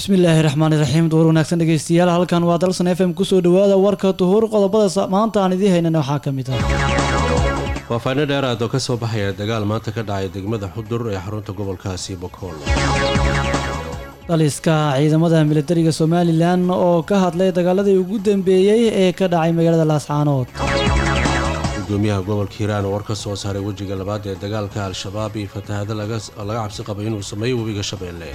bismillaahi raxmaani raxiim duur wanaagsan dhegeystayaal halkan waa dalsan f m kusoo dhawaada warka duhuur qodobada maanta aan idiin haynana waxaa ka mid ah faahfaahino dheeraad oo ka soo baxaya dagaal maanta ka dhacay degmada xudur ee xarunta gobolkaasi bokool daliska ciidamada militariga somalilan oo ka hadlay dagaaladii ugu dambeeyey ee ka dhacay magaalada laascaanood gudoomiyaha gobolka hiiraan oo war ka soo saaray wejiga labaad ee dagaalka al-shabaab iyo fatahaado laga cabsi qaba inuu sameeyo webiga shabeelle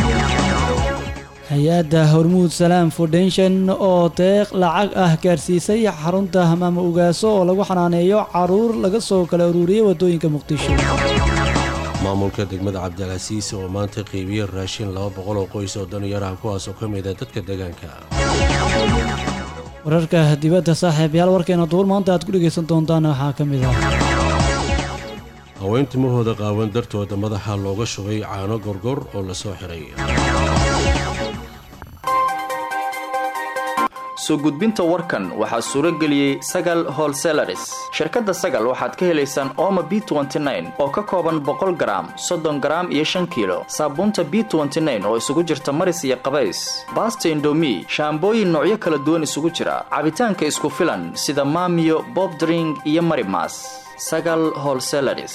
hay-adda hormuud salaam foundation oo deeq lacag ah gaarsiisay xarunta hamaama ugaaso oo lagu xanaaneeyo caruur laga soo kala ururiyey wadooyinka muqdisho maamulka degmada cabdilcasiis oo maanta qeybiyey raashin laba boqol oo qoys oo danyaraha kuwaas oo ka mid ah dadka deegaanka wararka dibadda saaxiibayaal warkeena duur maanta aad ku dhegaysan doontaan waxaa ka mid ah haween timahooda qaawan dartooda madaxa looga shubay caano gorgor oo la soo xiray soo gudbinta warkan waxaa suuro geliyey sagal holselaris shirkadda sagal waxaad ka helaysaan ooma b oo ka kooban boqol garaam soddon garaam iyo shan kiilo saabuunta b oo isugu jirta maris iyo qabays baasta indomi shaambooyin noocyo kala duwan isugu jira cabitaanka isku filan sida maamiyo bobdring iyo marimas sagal holselaris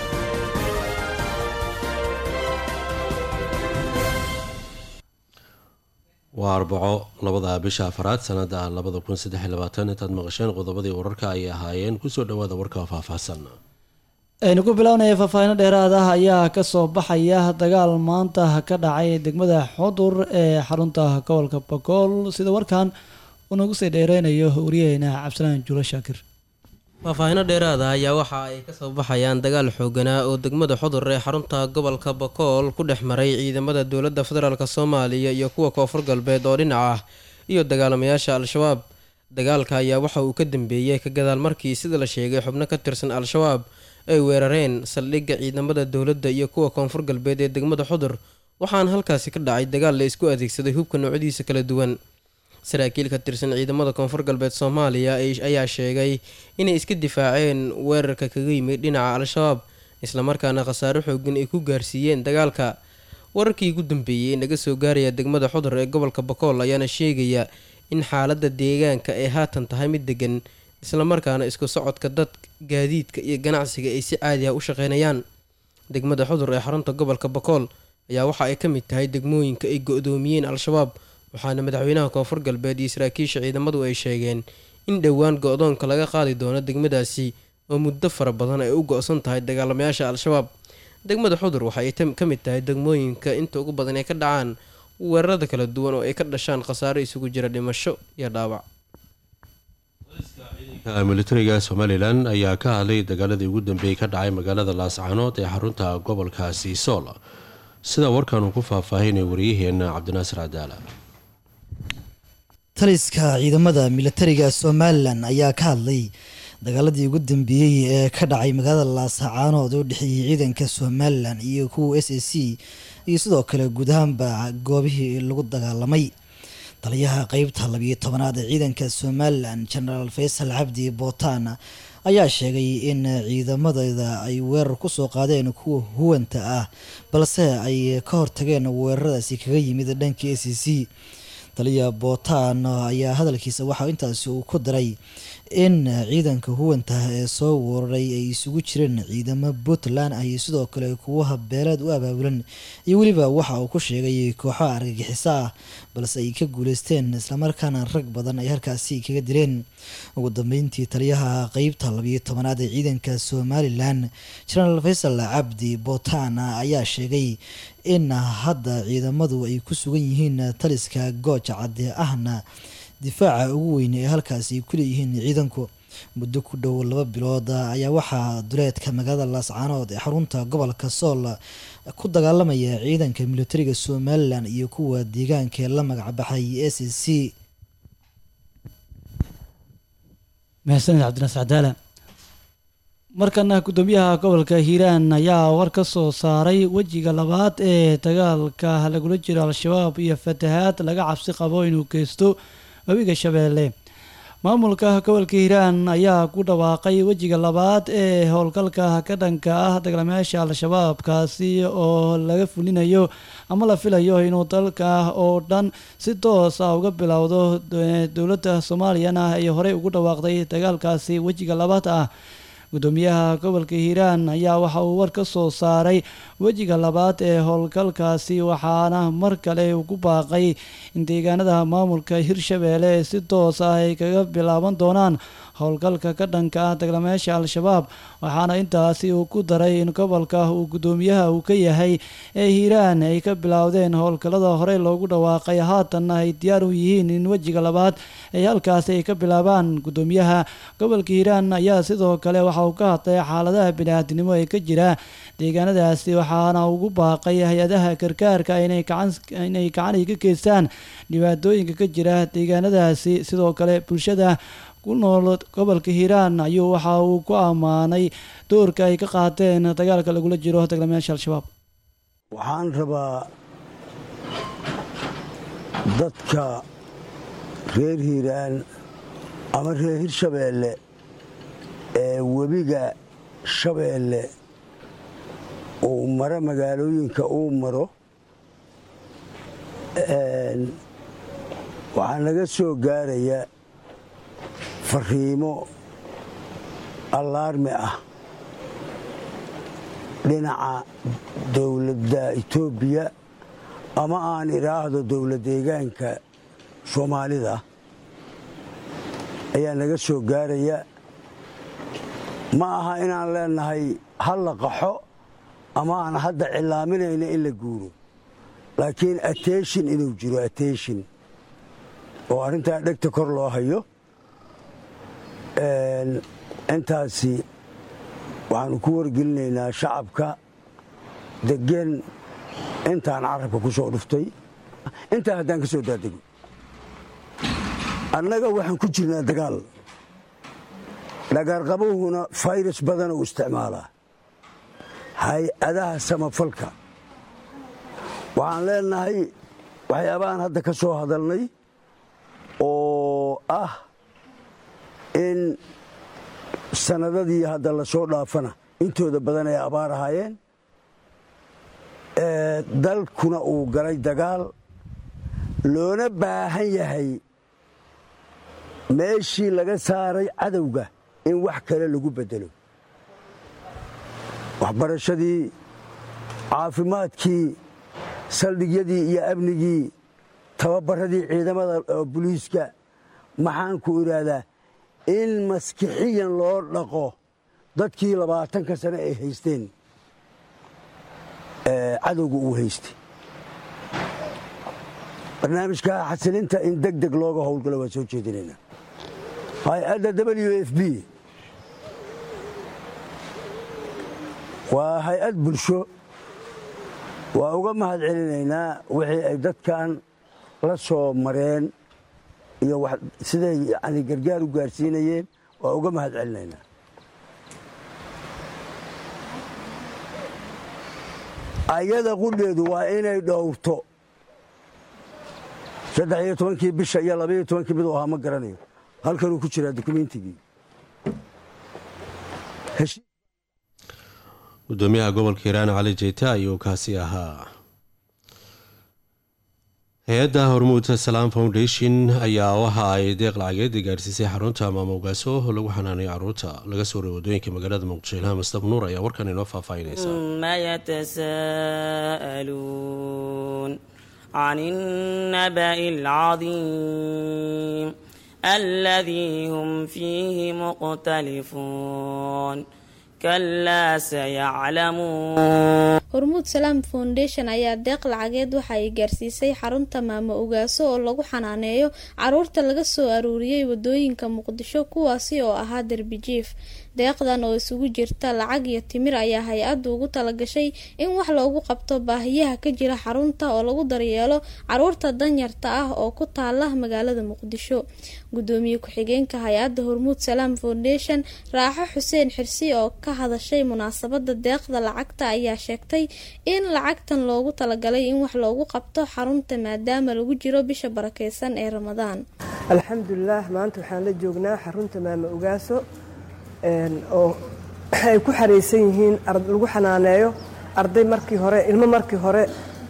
waa arbaco labada bisha afaraad sanada labada kun saddex iyo labaatan intaad maqasheen qodobadii wararka ayay ahaayeen kusoo dhawaada warka faahfaahsan aynu ku bilownaya faahfaahino dheeraad ah ayaa kasoo baxaya dagaal maanta ka dhacay degmada xudur ee xarunta gobolka bakool sida warkan uu nagu sii dheereynayo wariyaheena cabdisalaan juulo shaakir faahfaahino dheeraada ayaa waxa ay kasoo baxayaan dagaal xooganaa oo degmada xudur ee xarunta gobolka bakool ku dhex maray ciidamada dowladda federaalk soomaaliya iyo kuwa koonfur galbeed oo dhinac ah iyo dagaalamayaasha al-shabaab dagaalka ayaa waxa uu ka dambeeyey ka gadaal markii sida la sheegay xubno ka tirsan al-shabaab ay weerareen saldhigga ciidamada dowladda iyo kuwa koonfur galbeed ee degmada xudur waxaana halkaasi ka dhacay dagaal la isku adeegsaday hubka noocyadiisa kala duwan saraakiil ka tirsan ciidamada koonfur galbeed soomaaliya ayaa sheegay inay iska difaaceen weerarka kaga yimid dhinaca al-shabaab islamarkaana khasaaro xoogan ay ku gaarsiiyeen dagaalka wararkii ugu dambeeyey ee naga soo gaaraya degmada xudur ee gobolka bakool ayaana sheegaya in xaaladda deegaanka ay haatan tahay mid degan islamarkaana isku socodka dad gaadiidka iyo ganacsiga ay si caadi ah u shaqeynayaan degmada xudur ee xarunta gobolka bakool ayaa waxa ay ka mid tahay degmooyinka ay go-doomiyeen al-shabaab waxaana madaxweynaha koonfur galbeed iyo saraakiisha ciidamadu ay sheegeen in dhowaan go-doonka laga qaadi doono degmadaasi oo muddo fara badan ay u go-san tahay dagaalamayaasha al-shabaab degmada xudur waxa ay ka mid tahay degmooyinka inta ugu badan ay ka dhacaan weerarada kala duwan oo ay ka dhashaan khasaaro isugu jira dhimasho iyo dhaawac militariga somalilan ayaa ka hadlay dagaaladii ugu dambeeyey ka dhacay magaalada laascaanood ee xarunta gobolkaasi sool sida warkan uu ku faahfaahinay waryaheena cabdinaasir cadaala taliska ciidamada militariga somalilan ayaa ka hadlay dagaaladii ugu dambeeyey ee ka dhacay magaalada laascaanood oo dhexeeyey ciidanka somalilan iyo kuwa s a c iyo sidoo kale guud ahaanba goobihii lagu dagaalamay taliyaha qeybta labiyo tobanaad ee ciidanka somalilan genaraal faysal cabdi bootaan ayaa sheegay in ciidamadeeda ay weerar kusoo qaadeen kuwa huwanta ah balse ay ka hortageen weeraradaasi kaga yimid dhanka s a c taliya bootaan ayaa hadalkiisa waxaa intaasi uu ku daray in ciidanka huwanta ee soo weeraray ay isugu jireen ciidamo puntland ah iyo sidoo kale kuwa habeeleed u abaabulan iyo weliba waxa uu ku sheegay kooxo argagixiso ah balse ay ka guuleysteen islamarkaana rag badan ay halkaasi kaga dileen ugu dambeyntii taliyaha qeybta labiyo tobanaad ee ciidanka somalilan genaraal faysal cabdi bootaan ayaa sheegay in hadda ciidamadu ay ku sugan yihiin taliska gooja cadde ahna difaaca ugu weyn ee halkaasi ay ku leeyihiin ciidanku muddo ku dhow laba bilood ayaa waxaa duleedka magaalada laascaanood ee xarunta gobolka sool ku dagaalamaya ciidanka militariga somalilan iyo kuwa deegaanka ee la magacbaxay s c mahadsaned cabdinaas cadaala markana gudoomiyaha gobolka hiiraan ayaa war ka soo saaray wejiga labaad ee dagaalka lagula jiro al-shabaab iyo fatahaad laga cabsi qabo inuu geysto webiga shabeelle maamulka gobolka hiiraan ayaa ku dhawaaqay wejiga labaad ee howlgalka ka dhanka ah dagaalamayaasha al-shabaab kaasi oo laga fulinayo ama la filayo inuu dalka oo dhan si toos ah uga bilowdo dowladda soomaaliyana ay horey ugu dhawaaqday dagaalkaasi wejiga labaad ah gudoomiyaha gobolka hiiraan ayaa waxa uu war ka soo saaray wejiga labaad ee howlgalkaasi waxaana mar kale ugu baaqay in deegaanada maamulka hirshabeelle si toos ah ay kaga bilaaban doonaan howlgalka ka dhanka ah dagaalamayaasha al-shabaab waxaana intaasi uu ku daray in gobolka uu gudoomiyaha uu ka yahay ee hiiraan ay ka bilowdeen howlgallada horey loogu dhawaaqay haatanna ay diyaar u yihiin in wejiga labaad ay halkaasi ay ka bilaabaan gudoomiyaha gobolka hiiraan ayaa sidoo kale waxa uu ka hadlay xaaladaha bini-aadinimo ee ka jira deegaanadaasi waxaana ugu baaqay hay-adaha gargaarka inay gacaninay gacan ay ka geystaan dhibaatooyinka ka jira deegaanadaasi sidoo kale bulshada ku nool gobolka hiiraan ayuu waxa uu ku ammaanay doorka ay ka qaateen dagaalka lagula jiro dagaalamayaasha al-shabaab waxaan rabaa dadka reer hiiraan ama reer hirshabeelle ee webiga shabeelle uu maro magaalooyinka uu maro waxaa naga soo gaaraya fariimo allaarmi ah dhinaca dowladda etoobiya ama aan idhaahdo dowlad deegaanka soomaalida ayaa naga soo gaaraya ma aha inaan leenahay ha la qaxo ama aan hadda cilaaminayna in la guuro laakiin ateshin inuu jiro ateshin oo arrintaa dhegta kor loo hayo intaasi waxaanu ku wargelinaynaa shacabka degen intaan carabka ku soo dhuftay intaa haddaan ka soo daadego annaga waxaan ku jirnaa dagaal dhagaarqabuhuna fayrus badan uu isticmaalaa hay-adaha samafalka waxaan leenahay waxyaabahaan hadda ka soo hadalnay oo ah in sanadadii hadda la soo dhaafana intooda badan ay abaar ahaayeen dalkuna uu galay dagaal loona baahan yahay meeshii laga saaray cadowga in wax kale lagu bedelo waxbarashadii caafimaadkii saldhigyadii iyo amnigii tababaradii ciidamada buliiska maxaan ku idhaahdaa in maskixiyan loo dhaqo dadkii labaatanka sane ay haysteen cadowga uu haystay barnaamijka xasilinta in deg deg looga howlgalo waa soo jeedinayna hay-adda w f b waa hay-ad bulsho waa uga mahad celinaynaa wixii ay dadkan la soo mareen iyo siday yani gargaar u gaarsiinayeen waa uga mahad celinaynaa ayada qudheedu waa inay dhowrto saddex iyo tobankii bisha iyo labaiyo tobankii miduu ahaa ma garanayo halkanuu ku jiraa dukumentigii gudoomiyaha gobolka hiiraan cali jeyte ayuu kaasi ahaa hay-adda hormuudka salaam foundation ayaa waxa ay deeq lacageed gaarsiisay xarunta maamowgaaso lagu xanaanayo caruurta laga soo reey wadooyinka magaalada muqdisho ilhaan mastab nuur ayaa warkan inoo faahfaahinaysa ma yatasaaluun can innaba'i alcadiim alladii hum fiihi muqhtalifuun kalaa sayaclamuun hormuud salaam foundation ayaa deeq lacageed waxa ay gaarsiisay xarunta maamo ogaaso oo lagu xanaaneeyo caruurta laga soo aruuriyey wadooyinka muqdisho kuwaasi oo ahaa derbijiif deeqdan oo isugu jirta lacag iyo timir ayaa hay-addu ugu talagashay in wax loogu qabto baahiyaha ka jira xarunta oo lagu daryeelo caruurta danyarta ah oo ku taala magaalada muqdisho gudoomiye ku-xigeenka hay-adda hormuud salaam foundation raaxo xuseen xirsi oo ka hadashay munaasabada deeqda lacagta ayaa sheegtay in lacagtan loogu talagalay in wax loogu qabto xarunta maadaama lagu jiro bisha barakeysan ee ramadaan alxamdulilaah maanta waxaan la joognaa xarunta maama ogaaso oo ay ku xaraysan yihiin lagu xanaaneeyo arday markii hore ilmo markii hore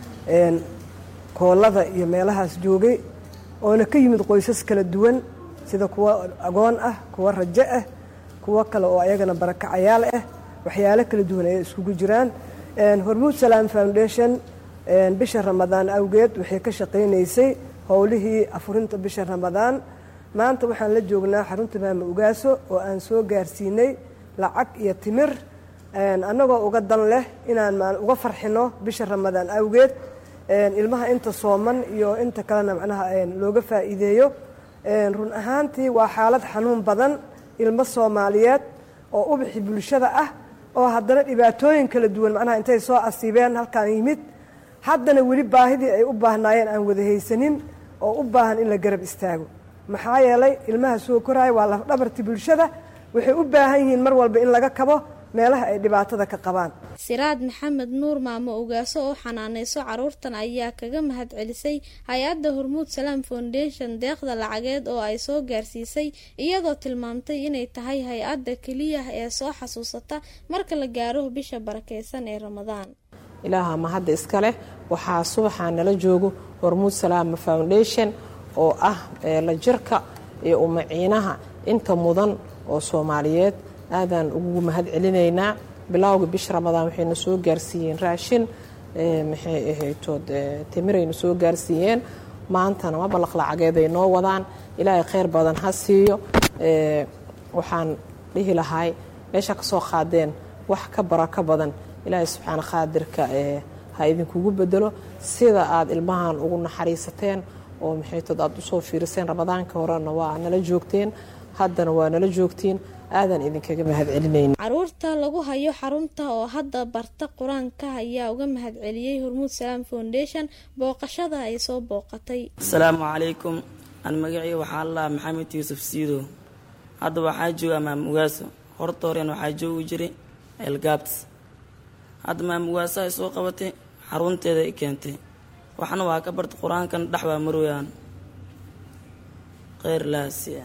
koolada iyo meelahaas joogay oona ka yimid qoysas kala duwan sida kuwa agoon ah kuwa rajo ah kuwo kale oo ayagana barakacayaal ah waxyaalo kala duwan ayay iskugu jiraan hormuud salaam foundation bisha ramadaan awgeed waxay ka shaqaynaysay howlihii afurinta bisha ramadaan maanta waxaan la joognaa xarunta maama ugaaso oo aan soo gaarsiinay lacag iyo timir annagoo uga dan leh inaan uga farxino bisha ramadaan awgeed ilmaha inta sooman iyo inta kalena macnaha looga faa'iideeyo run ahaantii waa xaalad xanuun badan ilmo soomaaliyeed oo ubixi bulshada ah oo haddana dhibaatooyin kala duwan macnaha intay soo asiibeen halkaan yimid haddana weli baahidii ay u baahnaayeen aan wada haysanin oo u baahan in la garab istaago maxaa yeelay ilmaha soo koraya waa lafdhabarti bulshada waxay u baahan yihiin mar walba in laga kabo meelaha ay dhibaatada ka qabaan siraad maxamed nuur maamo ogaaso oo xanaaneyso caruurtan ayaa kaga mahad celisay hay-adda hormuud salaam foundation deeqda lacageed oo ay soo gaarsiisay iyadoo tilmaamtay inay tahay hay-adda keliya ee soo xasuusata marka la gaaro bisha barakeysan ee ramadaan ilaaha mahadda iska leh waxaa subaxaa nala joogo hormuud salaama foundation oo ah la jirka iyo umaciinaha inta mudan oo soomaaliyeed aadaan ugu mahad celinaynaa bilowga bisha ramadaan waxayna soo gaarsiiyeen raashin maxay ahaytood timirayna soo gaarsiiyeen maantana ma ballaq lacageeday noo wadaan ilaahay kheyr badan ha siiyo waxaan dhihi lahay meesha ka soo qaadeen wax ka barako badan ilaahay subxaana qaadirka ha idinkugu bedelo sida aad ilmahan ugu naxariisateen oo maxaytood aad usoo fiiriseen ramadaanka horena waa nala joogteen haddana waa nala joogtiin aadan idinkaga mahad celinayna caruurta lagu hayo xarunta oo hadda barta qur-aanka ayaa uga mahad celiyey hormuud salaam foundation booqashada ay soo booqatay asalaamu calaykum aan magacii waxaa laa maxamed yuusuf siidow hadda waxaa jooga maamugaaso horta horeen waxaa joogi jiray elgaabts hadda maamugaaso ay soo qabatay xarunteeda i keentay waxna waa ka barta qur-aankan dhex waa marweyaan kheyr laasiya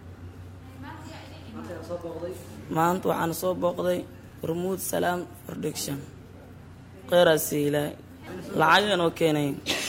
maanta waxaana soo booqday hormuud salaam production kheyraasi ilaahay lacagan oo keenay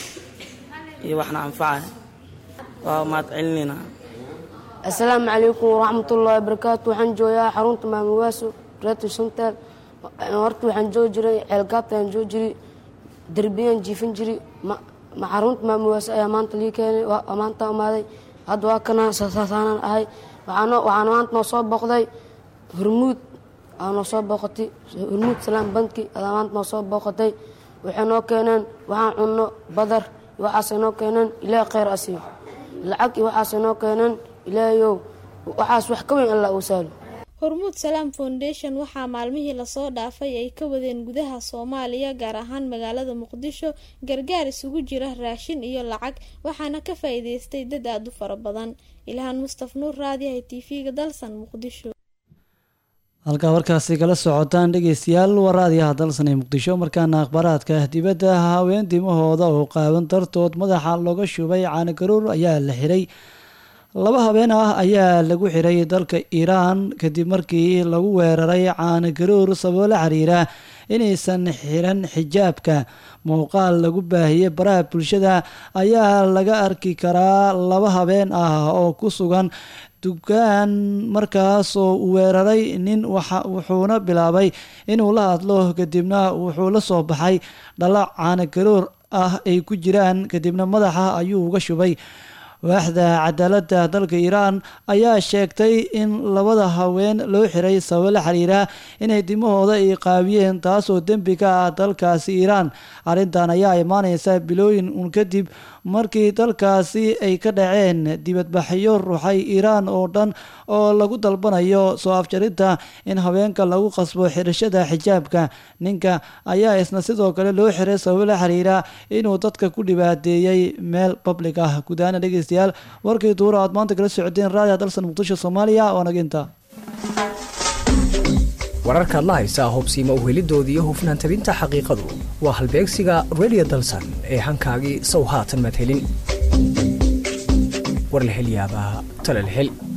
iyo waxna anfacay waa mahad celinayna assalaamu calaykum waraxmatullaahi wabarakaatu waxaan joogaa xarunta maamawaaso reeto shantaal horta waxaan joogi jiray ceelgaabtaan joogi jiray derbiyaan jiifin jiray ma xarunta maamawaaso ayaa maanta lii keenay waa maanta imaaday hadda waa kana saasaanan ahay waxaana maanta noo soo booqday hormuud aa noo soo booqatay hormuud salaam banki adaa maanta noo soo booqatay waxay noo keeneen waxaan cunno badar iyo waxaasay noo keeneen ilaahay kheyr asiiyo lacag iyo waxaasay noo keeneen ilaahayow waxaas wax ka weyn allah uu saalo hormuud salaam foundation waxaa maalmihii lasoo dhaafay ay ka wadeen gudaha soomaaliya gaar ahaan magaalada muqdisho gargaar isugu jira raashin iyo lacag waxaana ka faa-iideystay dad aada u fara badan ilhaan mustaf nuur raadiyaha t v-ga dalsan muqdisho halkaa warkaasi kala socotaan dhegeystayaal waa raadiyaha dalsan ee muqdisho markaana akhbaaraadka dibadda haween dimahooda oo qaaban dartood madaxa looga shubay caanagaruur ayaa la xiray laba habeen ah ayaa lagu xiray dalka iiraan kadib markii lagu weeraray caanagaruur sababo la xiriira inaysan xiran xijaabka muuqaal lagu baahiyey baraha bulshada ayaa laga arki karaa laba habeen ah oo ku sugan dukaan markaasoo uu weeraray nin wuxuuna bilaabay inuu la hadlo kadibna wuxuu la soo baxay dhalo caanagaruur ah ay ku jiraan kadibna madaxa ayuu uga shubay waaxda cadaaladda dalka iiraan ayaa sheegtay in labada haween loo xiray sababo la xiriira inay dimahooda ay qaabiyeen taasoo dembi ka ah dalkaasi iiraan arrintan ayaa imaaneysa bilooyin uun kadib markii dalkaasi ay ka dhaceen dibadbaxyo ruuxay iiraan oo dhan oo lagu dalbanayo soo afjarinta in haweenka lagu qasbo xirashada xijaabka ninka ayaa isna sidoo kale loo xiray sababo la xiriira inuu dadka ku dhibaateeyey meel public ah gudahaana dhegeystayaal warkii duura aad maanta kala socodeen raadiha dalsan muqdisho soomaaliya oo naginta wararkaad la haysaa hubsiima uhelidoodii iyo hufnaan tabinta xaqiiqadu waa halbeegsiga radio dalsan ee hankaagii sow haatan maad helin war la hel yaabaa tala la hel